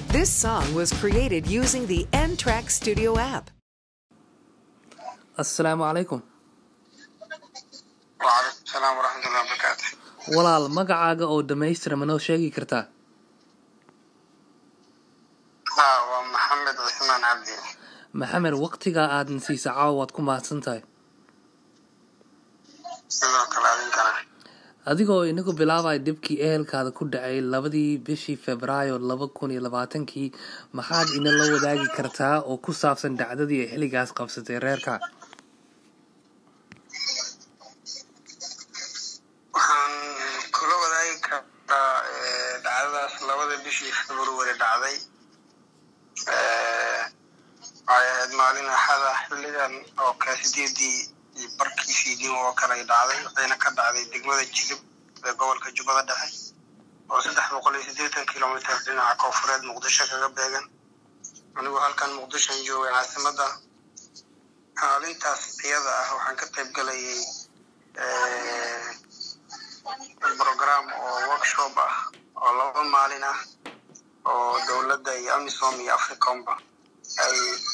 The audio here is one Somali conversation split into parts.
This song was created using the N Track Studio app. assalaamu calaykum wcalaykum salaam waraxmatullahi wabarakaatu walaal magacaaga oo dhammaystira ma noo sheegi kartaa ha waa maxamed cismaan cabdi maxamed waqtigaa aadna siisa caawa waad ku mahadsan tahay sidoo kale adinkana adigoo inagu bilaabaya dhibkii ehelkaada ku dhacay labadii bishii febraayo laba kun iyo labaatankii maxaad inala wadaagi kartaa oo ku saabsan dhacdadii ay xilligaas qabsatay reerka waxaan kula wadaagi karaa eh, dhacdadaas labada bishii february dhacday Eh, waxay ahayd maalin axada xilligan oo kale sideedii iyo barkii fiidnimo oo kale ay dhacday waxayna ka dhacday degmada jilib ee gobolka jubbada dhexe oo saddex boqol iyo siddeetan kilomitr dhinaca koonfureed muqdisho kaga beegan anigu halkan muqdishoan joogay caasimada maalintaas iyada ah waxaan ka qayb galayay eh, program oo workshop ah oo laba maalin ah oo dowladda iyo amisom iyo africomba ay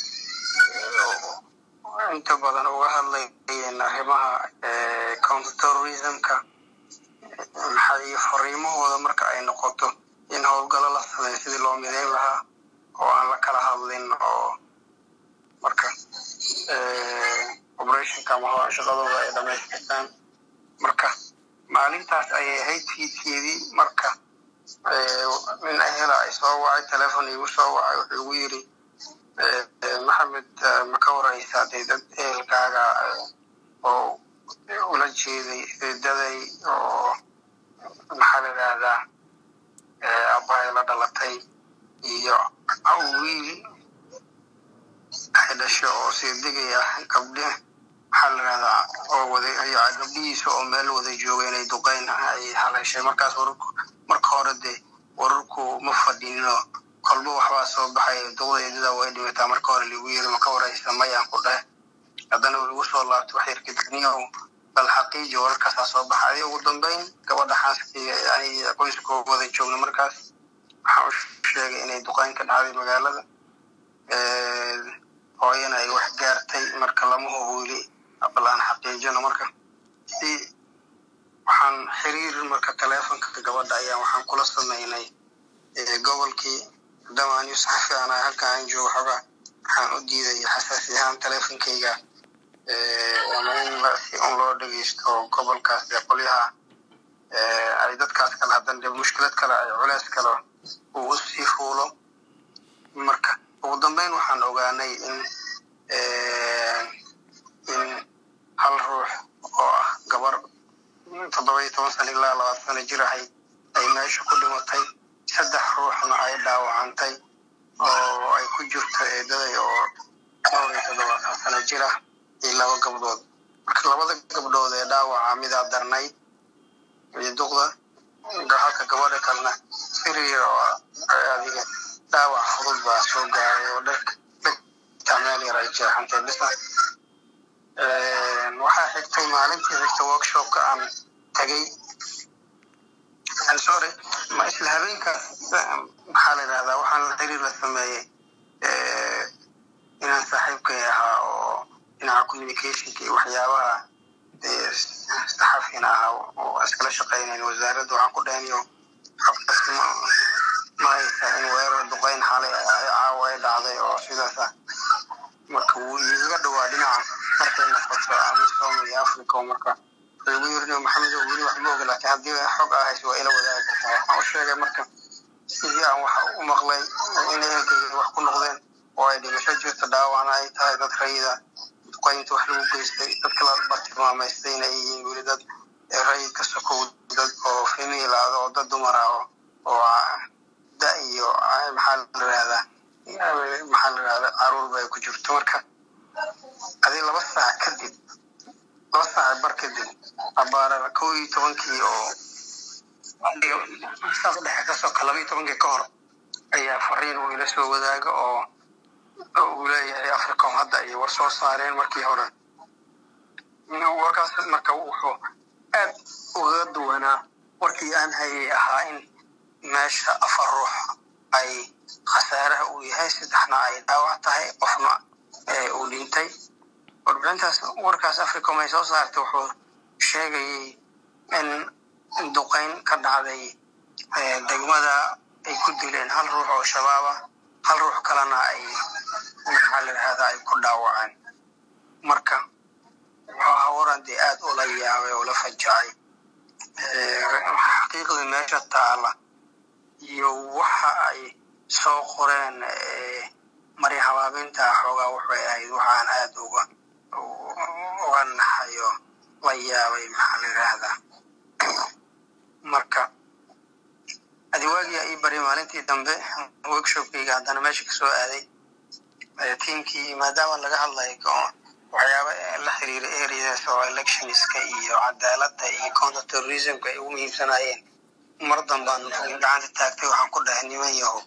eh, inta badan uga hadlayeen arrimaha eh, counterterrorismka maxaa iyo fariimahooda marka ay noqoto in howlgalo la sameeyo sidii loo mideyn lahaa oo aan la kala hadlin oo marka eh, operationka ama howla shaqadooda ay dhamaystirtaan marka maalintaas ayay ahayd fiidkeedii marka eh, nin ahela ay soo wacay telefon igu soo wacay wuxuu igu yiri eh, eh, maxamed eh, ma ka waraysaa dee dad ehelkaaga eh, oo ula jeeday eedaday oo maxaa la yidhaahdaa eh, aabbahay la dhalatay iyo wiil ay dhasho oo seedegay ah gabdhe maxaa la yidhahdaa oo wada iyo gabdhihiisa oo meel wada jooga inay duqeyn ay haleeshay markaas wararku marka hore dee wararku ma fadhino kolba waxbaa soo baxay duqda eedada way dhimataa marka hore lagu yiri ma ka waraysa mayaan ku dheh haddana lagu soo laabto wax yar kadibniyow bal xaqiiji wararkaasaa soo baxay ugu dambeyn gabadha xaaskii yani qoyskoo wada joogna markaas waxaa u sheegay inay duqeyn ka dhacday magaalada Eh, hooyana ay wax gaartay marka lama hubuuli bal aan xaqiijino marka si waxaan xiriir marka teleefonka gabadha ayaa waxaan kula sameynay eh, gobolkii maadaama anigu saxafi aan ahay halkan aan joogo xogaa waxaan u diiday xasaasi ahaan teleefonkayga eh, ama in la- si un loo dhegeysto gobolkaas dee qolyaha eh, ay dadkaas kale haddana dee mushkilad kale ay culeys kale uu u sii fuulo marka ugu dambeyn waxaan ogaanay in eh, in hal ruux oo ah gabar toddoba iyo toban sano ilaa labaatan sano jir ahayd ay meesha ku dhimatay saddex ruuxna ay dhaawacantay oo ay ku jirto eedaday oo dhowr iyo toddobaatan sano jir ah iyo laba gabdhood marka labada gabdhood ee dhaawaca midaa darnayd iyo duqda halka gabadha kalena siriir oo adiga dhaawac fudud baa soo gaaray oo dharka dhegta meel yar ay jeexantay bisa waxaa xigtay maalintii xigta workshopka aan tagay I'm sorry ma isla habeenkaas maxaa la yidhahdaa waxaan la xiriir la sameeyey eh, inaan saaxiibkay ahaa oo dhinaca communicationka iyo waxyaabaha eh, saxafina ahaa oo iskala shaqeynayn wasaaradda waxaan ku dhahaniyo habkaas ma ma haysa in weerar duqeyn xalay ay- caawa ay dhacday oo sidaas ah marka wuu igaga dhawaa dhinaca markay noqoto amisom iyo africa oo marka wuxuu igu yiri maxamed oo weli wax ma oga laakiin haddii xog aa hayso waa ila wadaagi kartaa waxaan u sheegay marka sidii aan wax u maqlay in ehelkayga wax ku noqdeen oo ay dhimasho jirto dhaawacna ay tahay dad rayida duqeynta wax lagu geystay dadka la bartilmaamaystay inay yihiin weli dad rayid ka sokow dad oo female ah oo dad dumar ah oo oo ah, da iyo ah, maxaa la yidhahdaa maxaa la yidhahdaa caruurba ay ku jirto marka adi laba saac kadib laba saac bar kadib abaara kow iyo tobankii oo saas dhexe kasoo ka laba iyo tobankii ka hor ayaa fariin uu ila soo wadaaga oo oo uu leeyahay africom hadda ay war soo saareen markii hore warkaas marka wuxuu aad ugaga duwanaa warkii aan hayay ahaa in meesha afar ruux ay khasaaraha uu yahay saddexna ay dhaawac tahay qofna uu dhintay warbixintaas warkaas africom ay soo saartay wuxuu sheegayay in duqeyn ka dhacday degmada ay ku dileen hal ruux oo shabaab ah hal ruux kalena ay maxaa la yidhahdaa ay ku dhaawaceen marka wuxuu ahaa waran dee aad ula yaabay oo la fajacay xaqiiqda meesha taala iyo waxa ay soo qoreen mari habaabinta xoogaa waxay ahayd waxaan aad uga uga naxayo la yaabay maxaa la yidhaahdaa marka adiwaagia ii bari maalintii dambe workshopkayga haddana meesha kasoo aaday tiamkii maadaama laga hadlayo waxyaaba la xiriira areas oo electionska iyo cadaaladda iyo counter terrorismka ay ugu muhiimsanayeen mar dambaan gacanta taagtay waxaan ku dhahay niman yahow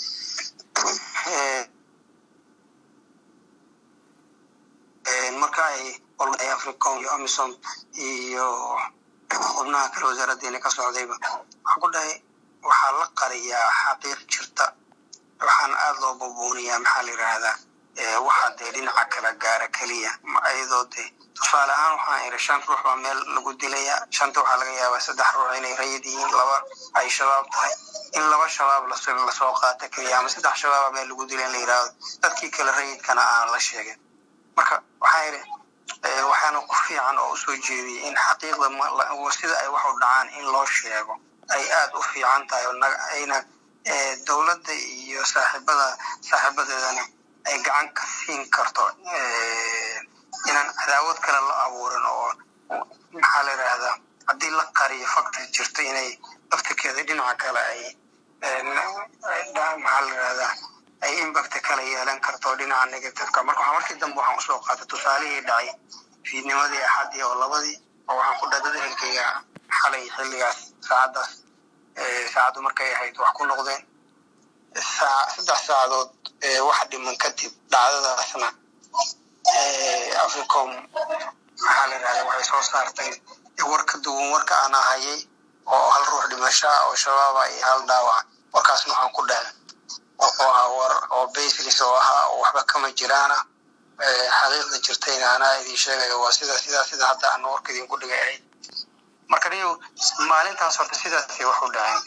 marka ay africom iyo amisom iyo xubnaha kale wasaaradeena ka socdayba waxaan ku dhahay waxaa la qariyaa xaqiiq jirta waxaan aada loo bubuuniyaa maxaa la yidhaahdaa waxaa dee dhinaca kala gaara keliya iyadoo dee tusaale ahaan waxaan iri shan ruux baa meel lagu dilayaa shanta waxaa laga yaabaa saddex ruux inay rayid yihiin laba ay shabaab tahay in laba shabaab lasoo qaata keliya ama saddex shabaaba meel lagu dila in la yidhaahdo dadkii kale rayidkana aan la sheegin marka waxaa iri waxaana ku fiican oo usoo jeediyay in xaqiiqda sida ay wax u dhacaan in loo sheego ay aada u fiican tahay ayna dowladda iyo saaxiibada saaxiibadeedana ay gacan ka siin karto inaan cadaawad kale la abuurin oo maxaa la yidhaahdaa haddii la qariyo factor jirto inay laftirkeeda dhinaca kale ay maxaa la yidhahdaa ay impact kale yeelan karto dhinaca negativeka marka waxaa markii dambe waxaan usoo qaatay tusaalihii dhacay fiidnimadii axadii oo labadii oo waxaan ku dhadada helkayga xalay xilligaas saacaddaas saacaddu markay ahayd wax ku noqdeen saddex saacadood wax dhiman kadib dhacdadaasna africom maxaa la yidhahda waxay soo saartay war ka duwan warka aan ahayay oo hal ruux dhimashaa oo shabaaba iyo hal dhaawac warkaasna waxaan ku dhahay wuxuu ahaa war oo baselis oo ahaa oo waxba kama jiraana xaqiiqda jirtayna anaa idin sheegayo waa sida sidaa sida hadda aan warka idinku dhigay ahayd marka niyo maalintaas horta sidaasay wax u dhacayn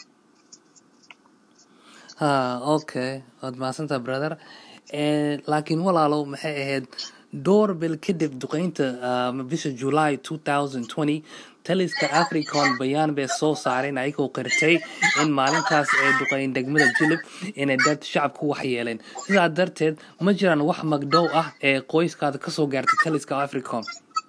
ha okay waad mahadsantaa brother laakiin walaalow maxay ahayd dhowr bil kadib duqeynta bisha july two thousand twenty taliska africon bayaan bay soo saareen ayagoo qirtay in maalintaas ay duqeyn degmada jilib inay dad shacabku waxyeeleen sidaa darteed ma jiraan wax magdhow ah ee qoyskaada kasoo gaartay taliska africon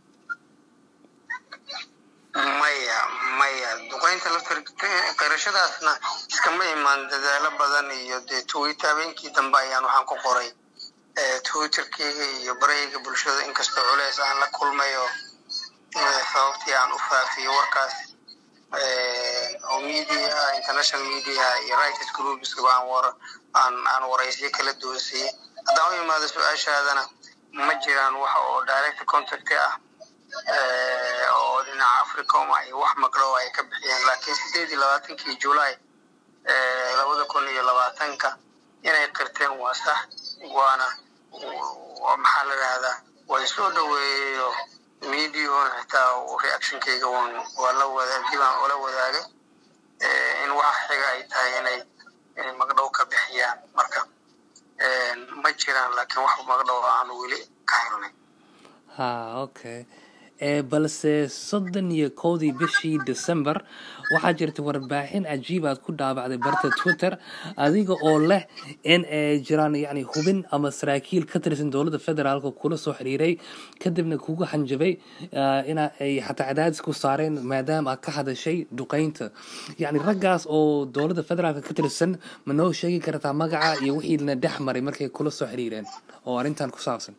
maya maya duqeynta laftir qirashadaasna iskama imaan dadaalo badan iyo dee twitter habeenkii dambe ayaan waxaan ku qoray twitterkeyga iyo barayga bulshada inkastoo culeys aan la kulmayo sababtii aan u faafiyo warkaas oo media international media iyo rights groupskaba aan war aan aan waraysyo kala doonsiyey haddaan u imaado su-aashaadana ma jiraan wax oo direct contact ah oo dhinaca africom ay wax magdhow ay ka bixiyeen laakiin sideed iyo labaatankii july labada kun iyo labaatanka inay qirteen waa sax waana maxaa la yidhahdaa waa soo dhaweeyeyo mediahona xitaa reactionkayga wan waa la wadaagay baan ula wadaagay in waxa xiga ay tahay inay inay magdhow ka bixiyaan marka ma jiraan laakiin wax magdhow aan weli ka helnay ha okay balse soddon iyo kowdii bishii december waxaa jirtay warbaaxin cajiib aad ku dhaabacday barta twitter adiga oo leh in ay jiraan yani hubin ama saraakiil ka tirsan dowladda federaalka kula soo xiriiray kadibna kugu hanjabay ina ay xataa cadaadis ku saareen maadaama aad ka hadashay duqeynta yani raggaas oo dowladda federaalka ka tirsan ma noo sheegi kartaa magaca iyo wixiina dhex maray markay kula soo xiriireen oo arrintan ku saabsan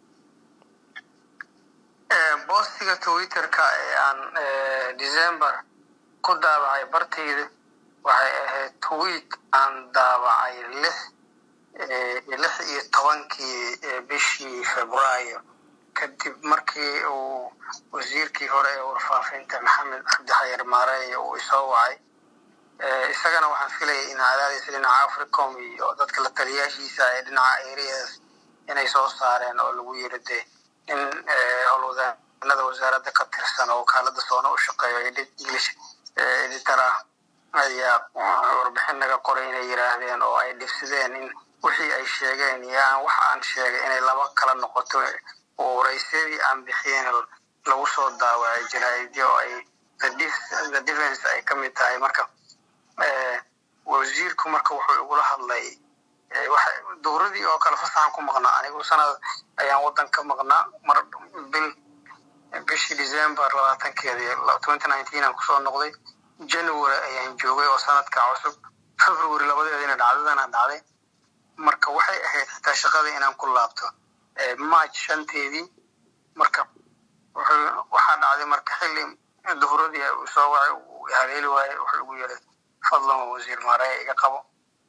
boostiga twitterka ee aan december ku daabacay bartayda waxay ahayd tweet aan daabacay lix lix iyo tobankii bishii februaayo kadib markii uu wasiirkii hore ee warfaafinta maxamed cabdi xayar maareey uu isoo wacay isagana waxaan filayay in cadaadiisa dhinaca africom iyo dadka la taliyaashiisa ee dhinaca areas inay soo saareen oo lagu yiri dee in howlwadaanada wasaaradda ka tirsan oo wakaalada soona u shaqeeyo english editor ah ayaa warbixin naga qoray inay yiraahdeen oo ay dhibsideen in wixii ay sheegeen iyo aan wax aan sheegay inay laba kala noqoto oo waraysyadii aan bixiyeen lagu soo daawacay jaraa'idyo oo ay the defense ay ka mid tahay marka wasiirku marka wuxuu igula hadlay dowradii oo kale fasaxan ku maqnaa anigu sanad ayaan waddan ka maqnaa mar bil bishii december labaatankeedii twenty nineteen aan kusoo noqday january ayaan joogay oo sanadka cusub february labadeedina dhacdadana dhacday marka waxay ahayd xitaa shaqadii inaan ku laabto march shanteedii marka waxaa dhacday marka xilli duhuradii soo wacay haleeli waaye wuxuu igu yiri fadlan wasiir maaraya iga qabo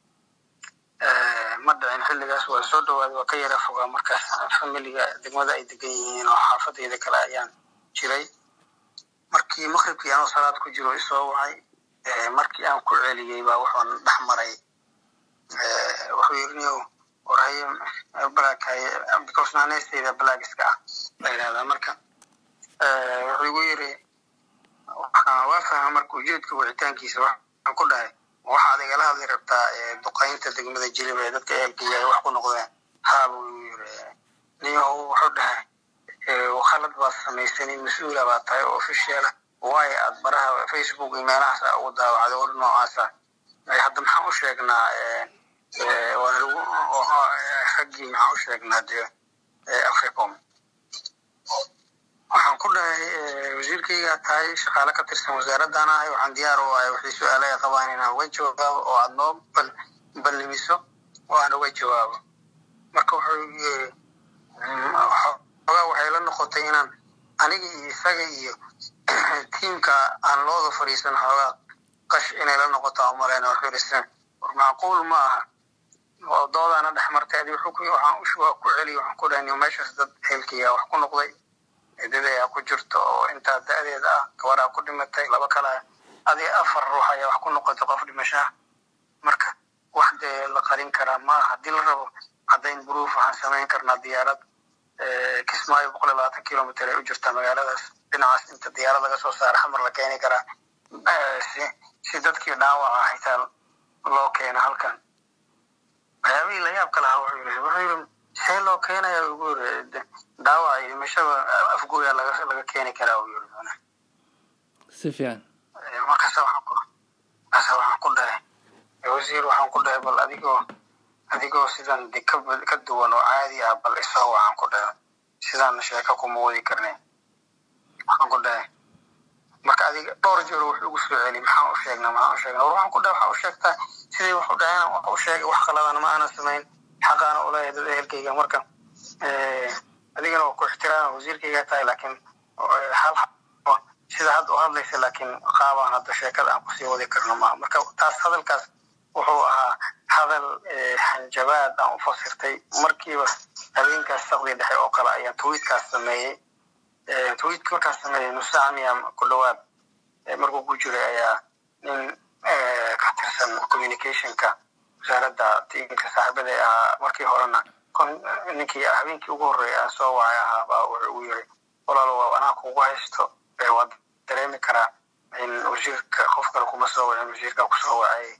ma dhicin xilligaas waa soo dhawaaday waa ka yara fogaa markaas familiga degmada ay degan yihiin oo xaafadeyda kale ayaan jiray markii maqribkii anoo salaad ku jiro isoo wacay markii aan ku celiyey baa wuxuun dhex maray wuxuu yiri niyow warhaye blackhaye because naanesteyda black iska ah la yidhahdaa marka wuxuu igu yiri waa fahma marka ujeedka wicitaankiisa waxaan ku dhahay waxaad igala hadli rabtaa duqaynta degmada jilib ee dadka ehelkaiya ay wax ku noqdeen haaba uu yiri niyahow wuxuu dhahay wakhalad baad samaysanin mas-uula baa tahay oo ofishiala waayo aad baraha facebook iyo meelahaas ugu daawacday war noocaasa hadda maxaan u sheegnaa raggii maxaan u sheegnaa dee africom waxaan ku dhahay wasiirkaygaa tahay shaqaale ka tirsan wasaaraddan ahay waxaan diyaar u ahay wixii su-aale ay qabaan inaan uga jawaabo oo aad noo ballimiso oo aan uga jawaabo marka wuxuu yiri xoogaa waxay la noqotay inaan aniga iyo isaga iyo tiimka aan looda fadhiisan xoogaa qash inay la noqoto aan umaleyn wuxuu yiri war macquul ma aha oo doodaana dhex martay adi waxaan ku celiy waxaan ku dhahay meeshaas dad ehelkayga wax ku noqday dad ayaa ku jirto oo intaa da-deeda ah gabaraa ku dhimatay laba kale adi afar ruux ayaa wax ku noqotay qof dhimashaa marka wax dee la qarin karaa maaha haddii la rabo caddayn buruuf waxaan samayn karnaa diyaarad kismaayo boqol iyo labaatan kilomitr ay u jirtaa magaaladaas dhinacaas inta diyaarad laga soo saara xamar la keeni karaa si dadkii dhaawaca xitaa loo keeno halkan waxyaabihii la yaabka lahaa wuxuu yiri wuxuu yiri see loo keenaya ugu yiri dhaawaca iyo dhimashada afgooya laga laga keeni karaa uu yiri si fiican markaasa waxaan ku markaasa waxaan ku dhahay wasiir waxaan ku dhahay bal adigoo adigoo sidan de ka ka duwan oo caadi ah bal isoo waxaan ku dhahay sidaan sheeko kuma wadi karnay waxaan ku dhahay marka adiga dhowr jeer wuxuu ugu soo celi maxaan u sheegnaa maxaan u sheegnaa war waxaan ku dhahay waxaa u sheegtaa sidii wax u dhaheen wax u sheegay wax qaladana ma aanan samayn xaqaana u leeyahay dad ehelkayga marka adigana waa ku ixtiraama wasiirkayga tahay laakiin hal sida hadda u hadlaysa laakiin qaabaan hadda sheekada aan kusii wadi karno ma marka taas hadalkaas wuxuu ahaa hadal hanjabaad aan u fasirtay markiiba habeenkaas saqdi dhexe oo kale ayaan tweetkaas sameeyey tweetka markaas sameeyey nusamiya ku dhawaad markuu ku jiray ayaa nin ka tirsan communicationka wasaaradda tiinka saaxiibada ahaa markii horena ninkii habeenkii ugu horreeya aan soo wacay ahaa baa wuxuu ugu yiri walaalo waa anaa kugu haysto waad dareemi karaa in wasiirka qof kale kuma soo wacin wasiirka kusoo wacay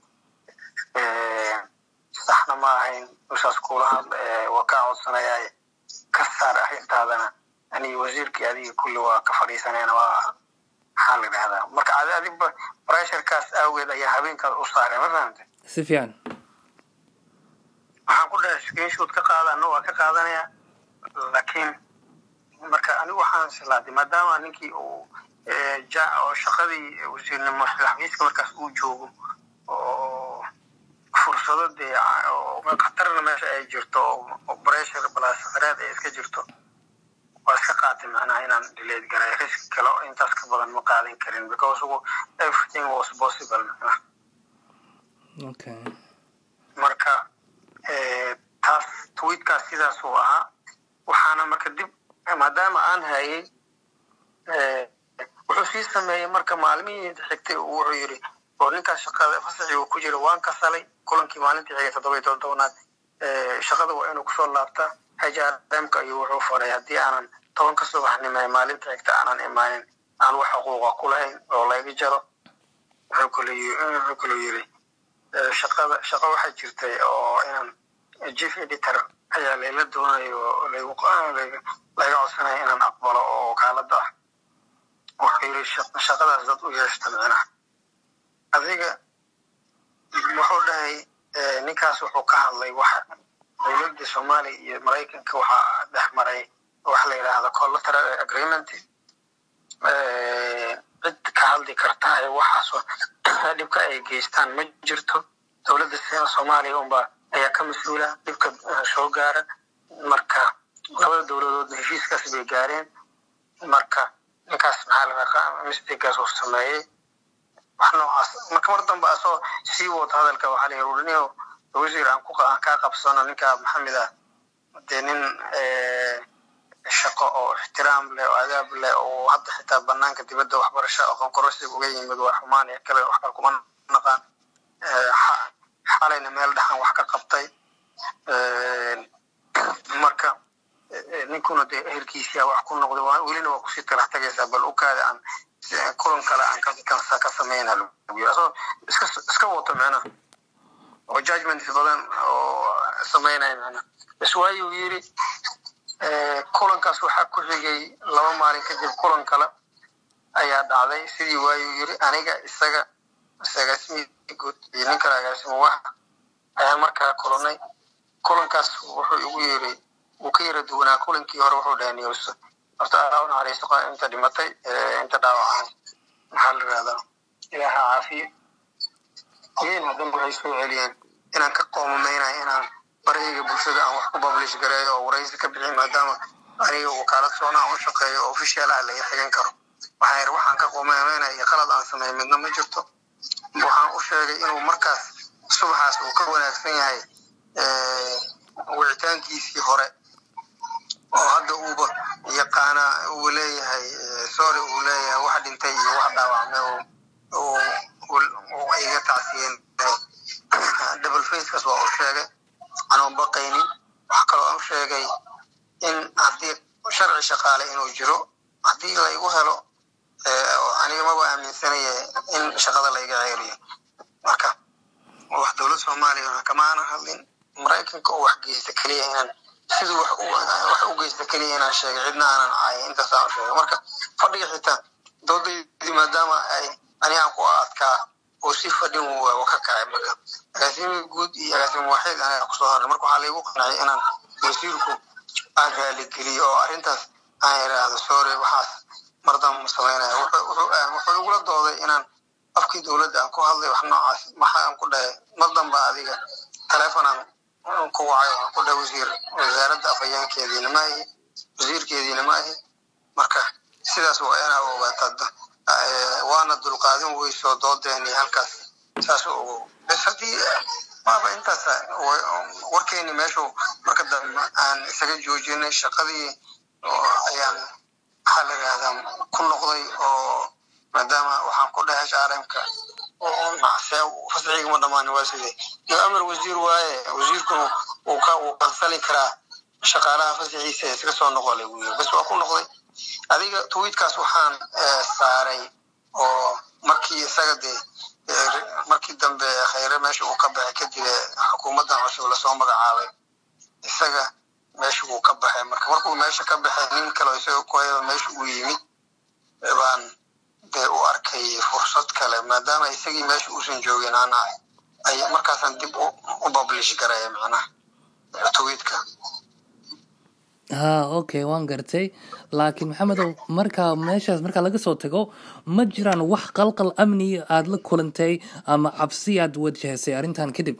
saxna ma ahayn usaas kula hadla waa kaa codsanaya ka saar arrintaadana ani wasiirkii adiga kulli waa ka fadhiisanayna waa maxaa la idhahdaa marka adi adiba pressurekaas awgeed ayaa habeenkaas u saaray ma fahamtay si fiican waxaan ku dhahay screenshoot ka qaadana waa ka qaadanaya laakiin marka anigu waxaan islaaday maadaama ninkii uu ja oo shaqadii wasiirnimo xafiiska markaas uu joogo oo fursado dee oo khatarna meesha ay jirto oo pressure balasareed ay iska jirto waa iska qaatay macnaha inaan dileed garay risk kale oo intaas ka badan ma qaadan karin because everything was possible macnaha okay marka taas tweetkaas sidaas uu ahaa waxaana marka dib maadaama aan hayay wuxuu sii sameeyey marka maalmihii xigtay wuxuu yiri oo ninkaas shaqada fasaxii uu ku jira waan kasalay kulankii maalintii xigay toddoba iyo toddobaad shaqada waa inuu kusoo laabtaa hrmka ayuu wuxuu faray haddii aanan tobanka subaxnimo ee maalinta xigta aanan imaanin aan wax xuquuqa ku lahayn oo layga jaro wuxuu kaloo yiri shaqada shaqo waxaa jirtay oo inaan chief editor ayaa layla doonayo layga codsanaya inaan aqbalo oo wakaalada ah wuxuu yiri shaqadaas dad u yeeshta micnaha adiga wuxuu dhahay ninkaas wuxuu ka hadlay waxa dowladda soomaaliya iyo maraykanka waxaa dhex maray waxa la yidhaahda collateral agreement cid ka hadli karta ee waxaas dhibka ay geystaan ma jirto dowladda soomaaliya unba ayaa ka mas-uula dhibka soo gaara marka labada dowladood heshiiskaas bay gaareen marka ninkaas maxaa la dhaqa mistigaas uu sameeyey wax noocaas marka mar dambe asoo sii wata hadalka waxaa la yiri nin wasiir aan ku kaa qabsano ninka maxamed ah dee nin shaqo oo ixtiraam leh oo adaab leh oo hadda xitaa banaanka dibadda waxbarasho aqoon kororsi uga yimid waa xumaan ee kale wax kale kuma naqaan xalayna meel dhexan wax ka qabtay marka ninkuna dee ehelkiisia wax ku noqday welina waa kusii talax tagaysaa bal ukaada aan kulan kale aan ka sameyna asoo iska iska wato micnaha oo judgments badan oo sameynaya micnaha bas waayu yiri kulankaas waxaa ku xigay laba maalin kadib kulan kale ayaa dhacday sidii waayu yiri aniga isaga agaasimihi guud iyo nin kale agaasimo wax ayaan markaa kulanay kulankaas wuxuu igu yiri wuu ka yara duwanaa kulankii hore wuxuu dhahay news horta alaa u naxariisto inta dhimatay inta dhaawacaan maxaa la yirahdaa ilaaha caafiye again haddana waxay soo celiyeen inaan ka qoomameynayo inaan barahayga bulshada aan wax ku publish gareeyo oo waraysi ka bixin maadaama aniga wakaalad soonaa u shaqeeyo oo official ah laga xigan karo waxaan yidhi waxaan ka qoomameynayo iyo qalad aan sameeyo midna ma jirto waxaan u sheegay inuu markaas subaxaas uu ka wanaagsan yahay wicitaankiisii hore oo hadda uuba yaqaana uu leeyahay sorry uu leeyahay wax dhintay iyo wax dhaawacmay uu iga tacsiyen double facekaas waa u sheegay anoon baqaynin wax kaloo aan u sheegay in haddii sharci shaqaale inuu jiro haddii laygu helo aniga maba aaminsanaya in shaqada layga ceeriyo marka wax dowlad soomaaliya kama aanan hadlin maraykanka oo wax geysta keliya inaan siduu wax u geysta keliya inaan sheegay cidna aanan caayay intaasaan u sheegay marka fadhiga xitaa doodaydii maadaama ay anigaan ku adkaa oo si fadhin waa ka kacay marka agaasimi guud iyo agaasimi waaxid aniga kusoo harnay marka waxaa laygu qancay inaan wasiirku aan raaligeliyo oo arrintaas aan iraahdo sorry waxaas mardan ma sameynaya wuxuu igula dooday inaan afkii dowladda aan ku hadlay wax noocaas maxaan ku dhahay mar danba adiga telefonaan ku wacay waxaan ku dhahay wasiir wasaaradda afhayaankeediina ma ahi wasiirkeediina ma ahi marka sidaas waa inaa ogaataa waana dulqaadin weyso doodeeni halkaas saas ogo bes haddii maaba intaas warkeeni meeshu marka dambe aan isaga joojinay shaqadii ayaan maxaa la yidhahdaa ku noqday oo maadaama waxaan ku dhahay hrmka fasciga ma dhamaan waa sidee iyo amar wasiir waaye wasiirkuna uu ka uu qansali karaa shaqaalaha fasciisa iska soo noqolay buu yiri bas waa ku noqday adiga tweetkaas waxaan saaray oo markii isaga dee markii dambe khayre meesha uu ka baxay kadib xukuumaddan cusub lasoo magacaabay isaga meesha uu ka baxay marka markuu meesha ka baxay nin kale isaga kuhayba meesha uu yimid baan dee u arkay fursad kale maadaama isagii meesha uusan joogin ana ay markaasaan dib u publish garaya macnaha tweetka ha okay waan gartay laakiin maxamedow markaa meeshaas markaa laga soo tago ma jiraan wax qalqal amni aada la kulantay ama cabsi aad wajahaysay arrintan kadib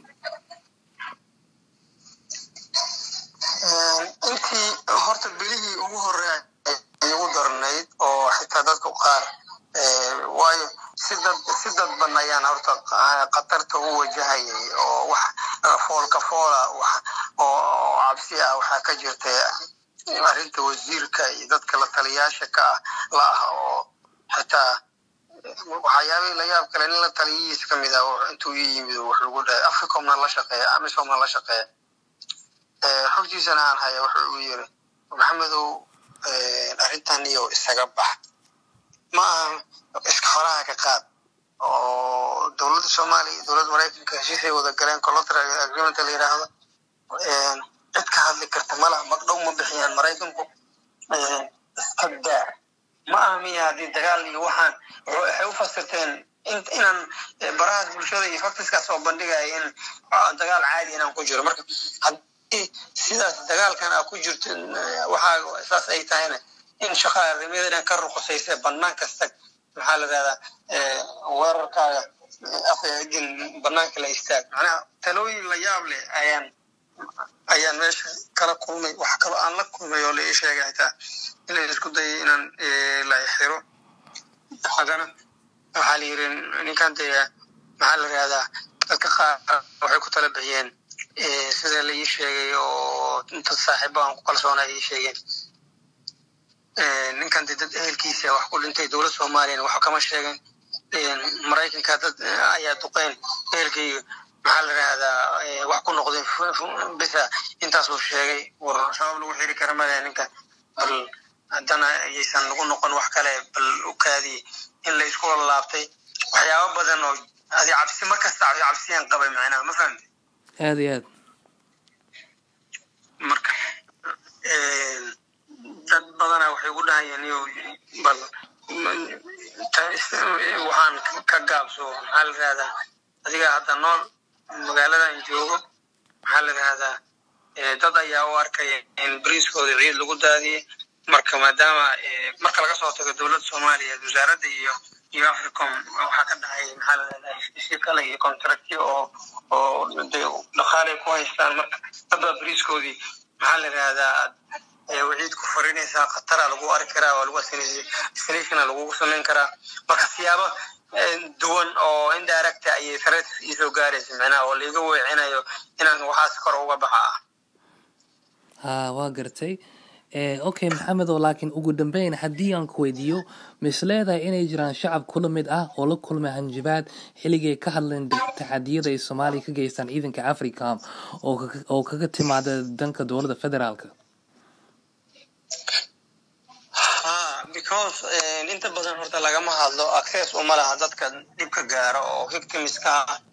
intii horta bilihii ugu horeey igu darnayd oo xitaa dadku qaar waayo si dad si dadban ayaan horta khatarta u wajahayay oo wax foolka foola oo cabsi ah waxaa ka jirtay arrinta wasiirka iyo dadka la taliyaasha ka ah la ah oo xitaa waxyaabihii la yaab kale nin la taliyihiisa ka mid ah intuu ii yimid wax lagu dhahay africomna la shaqeeya amisomna la shaqeeya xogtiisana aan haya wuxuu uu yiri maxamedow arrintan iyo isaga bax ma aha iska horaha ka qaad oo dowladda soomaaliya iyo dowladda maraykanka heshiisay wada galeen collateral agreement la yidhaahdo cid ka hadli karta malaha magdhow ma bixiyaan maraykanku iska daa ma aha miya haddii dagaal iyo waxaan waxay u fasirteen inaan barahaas bulshada iyo faktiskaas oo bandhigaya in dagaal caadi inaan ku jiro marka haddii sidaas dagaalkan aa ku jirto waxaa saas ay tahayna in shaqaarimada inaan ka ruqusaysa banaan kasta maxaa la rahdaa weerarkaaga afgin banaanka la istaag macnaha talooyin la yaab leh ayaan ayaan meesha kala kulmay wax kaloo aan la kulmay oo la ii sheegay xitaa in la isku dayay inaan la xiro haddana waxaa la yiri ninkan dee maxaa la rahdaa dadka qaar waxay ku tala bixiyeen sida la ii sheegay oo dad saaxiibo aan ku kalsoona ii sheegeen ninkan dee dad ehelkiisa wax ku dhintay dowlad soomaaliyana wax kama sheegeen maraykanka dad ayaa duqeyn ehelkayga maxaa la rahdaa wax ku noqdeen bisa intaasuu sheegay war sabab lagu xiri kara male ninka bal haddana ayaysan nagu noqon wax kale bal u kaadiye in la isku laabtay waxyaabo badan oo adi cabsi markasta cabsiyaan qabay macnaha ma fahamte aada iyo aad marka dad badana waxay ugu dhahayeen iyo bal waxaan ka gaabso maxaa la rahdaa adiga hadda nool magaaladan joogo maxaa la rahdaa dad ayaa u arkaya in bariiskooda ciid lagu daadiyey marka maadaama marka laga soo tago dowladda soomaaliya wasaaradda iyo iyo africom waxaa ka dhacay maxaa la rahdaa heshiisyo kale iyo contractyo oo oo de dhaqaalay ku haystaan marka dadbaa bariiskoodii maxaa la rahdaa waciid ku farinaysaa khatara lagu arki karaa waa lagu assinationa lagugu samayn karaa marka siyaabo duwan oo indirect ayay threat isoo gaaraysa micnaha oo laiga weecinayo inaan waxaas kor uga baxa ah ha waa gartay okay maxamedow laakiin ugu dambeyn haddii aan ku weydiiyo mis leedahay inay jiraan shacab kula mid ah oo la kulmay hanjabaad xilligay ka hadleen taxadiyada ay soomaaliya ka geystaan ciidanka africam oo kaga timaada danka dowladda federaalka ha because inta badan horta lagama hadlo access uma laha dadka dhibka gaaro oo victimska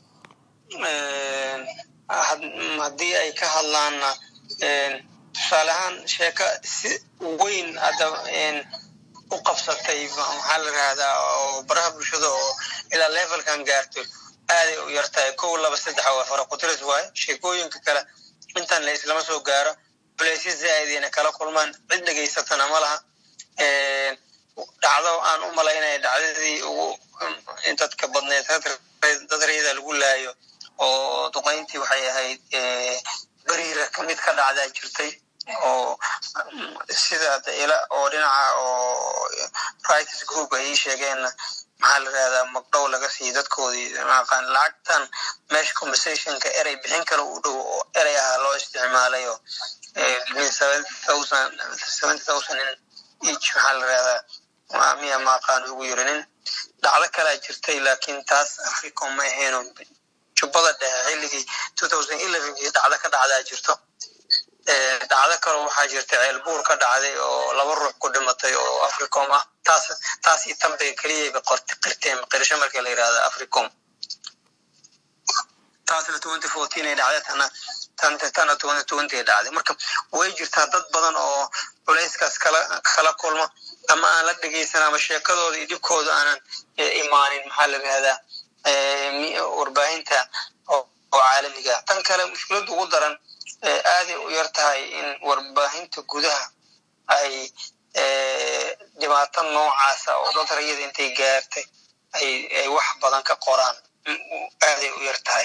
ah haddii ay ka hadlaanna tusaale ahaan sheeko si weyn hadda u qabsatay maxaa la rahdaa oo baraha bulshada oo ilaa levelkan gaarto aaday u yartahay kow laba saddex waa fara kutiris waaye sheekooyinka kale intan la islama soo gaaro culeysya zaaidayna kala kulmaan cid dhegaysatana ma laha dhacdo aan u malaynaya dhacdadii ugu dadka badneed dad rayada lagu laayo oo duqayntii waxay ahayd beriira kamid ka dhacdaa jirtay oo sida daila oo dhinaca oo rights group ay ii sheegeenna maxaa la rahdaa magdhow laga siiyo dadkoodii maqaan lacagtan meesha compensationka erey bixin kale u dhow oo erey ahaa loo isticmaalay oo seventy thousand each maxaa la rahdaa miya maaqaan ugu yirinin dhacdo kalaa jirtay laakiin taas africom ma ahayn jubbada dhexe xilligii two thousand elevenkii dhacdo ka dhacdaa jirto dhacdo kale waxaa jirta ceelbuur ka dhacday oo laba ruux ku dhimatay oo africom ah taas taas iyo tan bay keliyayba qorti qirteen qirsho markii la yidhahda africom taasna twenty fourteen ay dhacday tana tan tana twenty twenty ay dhacday marka way jirtaa dad badan oo culayskaas kala kala kulma ama aan la dhegeysan ama sheekadooda iyo dhibkooda aanan imaanin maxaa la yidhahdaa warbaahinta oo caalamiga tan kale mushkiladda ugu daran aaday u yar tahay in warbaahinta gudaha ay dhibaato noocaasa oo dad rayada intay gaartay ay ay wax badan ka qoraan aaday u yar tahay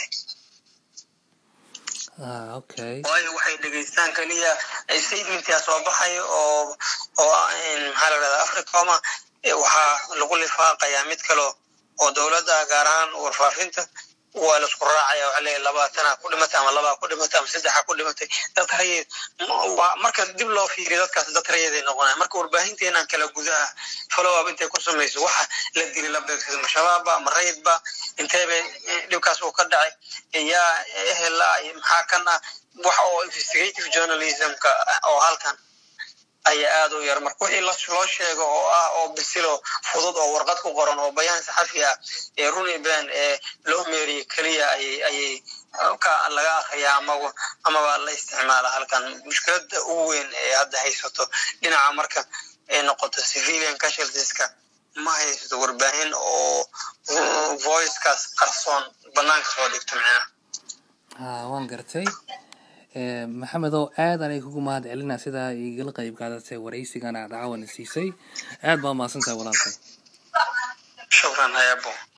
waayo waxay dhegeystaan keliya statementia soo baxayo oo oo maxaa la dhahdaa africoma waxaa lagu lifaaqayaa mid kale oo dowladda gaar ahaan warfaafinta waa laisku raacaya waxa leeyahay labaatana ku dhimatay ama labaa ku dhimatay ama saddexa ku dhimatay dad rayid marka dib loo fiiriyo dadkaas dad rayiday noqonaya marka warbaahinteennaan kala gudaha follow-up intay ku samayso waxa la dili la beegsada ma shabaabba ma rayidba inteebay dhibkaas uu ka dhacay yaa ehela maxaa kan ah wax oo investigative journalismka oo halkan ayaa aada u yar marka wixii loo sheego oo ah oo bisilo fudud oo warqad ku qoran oo bayaan saxafi ah ee runi ben ee loo meeriye keliya ayay ayay ka laga akriyaa amaba amaba la isticmaala halkan mushkiladda ugu weyn ee hadda haysato dhinaca marka ay noqoto civilian casualtieska ma haysato warbaahin oo voicekaas qarsoon banaanka soo dhigto micnaha ha waan gartay maxamedow aad anay kugu mahad celinaa sidaa igala qayb qaadatay waraysigan aad caawana siisay aad baa mahadsantahay walaalkay shukran hayabo